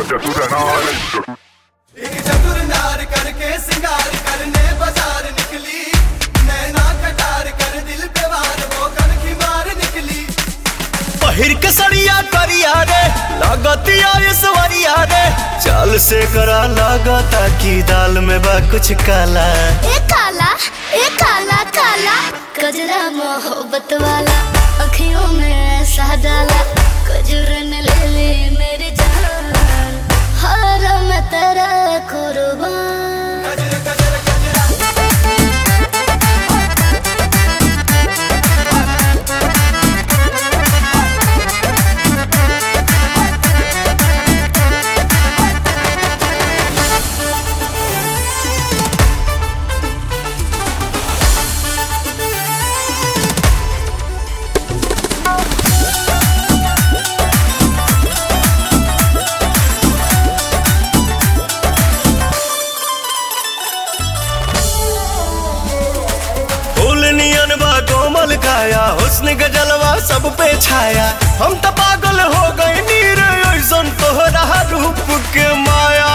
चतुर नार एक चतुर नार करके सिंगार करने बाजार निकली नैना कटार कर दिल पे वार वो कनखी मार निकली पहिर के सड़िया करिया रे लागतिया ईश्वरिया रे चाल से करा लागता की दाल में बा कुछ काला ए काला ए काला काला कजरा मोहब्बत वाला अखियों में ऐसा डाला कजरन ले ले मेरी जान हर मैं तेरा कुर्बान गजर गजर गजरा फूल नियन बा कोमल काया हुस्न के जलवा सब पे छाया हम तो पागल हो गए नीर ऐसन तोहरा रूप के माया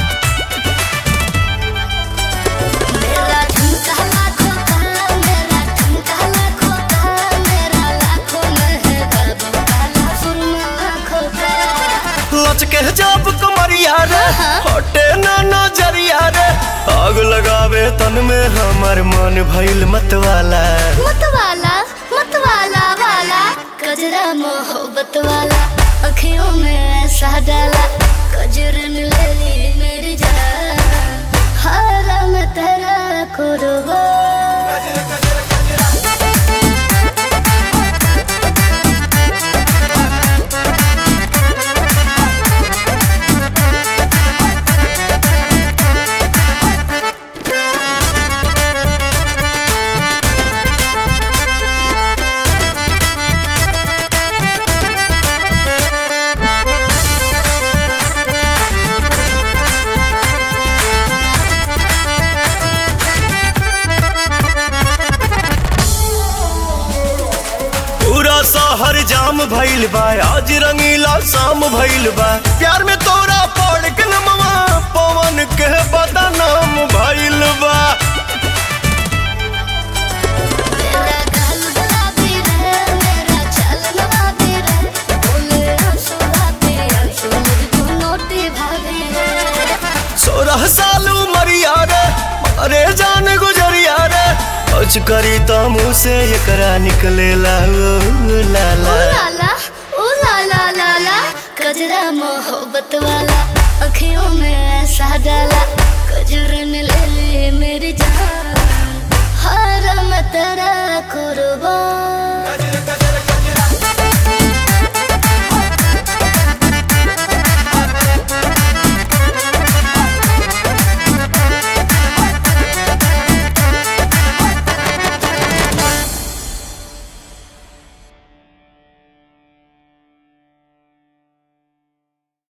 मेरा ठुमका लाखों का मेरा ठुमका लाखों का मेरा लाखों में है बाबू काला सुरमा आँखों का लचके जब कमरिया रे हटे ना नजरिया रे आग लगावे तन में हमार मन भइल मतवाला मतवाला मतवाला वाला कजरा मोहब्बत वाला अखियों में ऐसा डाला कजरन ले ली मेरी जान हारा मैं तेरा कुर्बान गजर गजर गजरा पूरा शहर जाम भइल बा आज रंगीला शाम भइल बा प्यार में तोरा पड़ के नमवा पवन के बदनाम भइल बा मेरा गाल गुलाबी रे मेरा चाल नवाबी रे बोले आंसू भाभी आंसू मुझको नोटी भाभी रे सोलह साल उमरिया रे अरे जान गुजरिया रे कुछ करी तो मुँह से एकरा निकलेला ओ लाला ओ लाला ओ लाला लाला कजरा मोहब्बत वाला अखियों में ऐसा डाला कजरन ले ले मेरी जान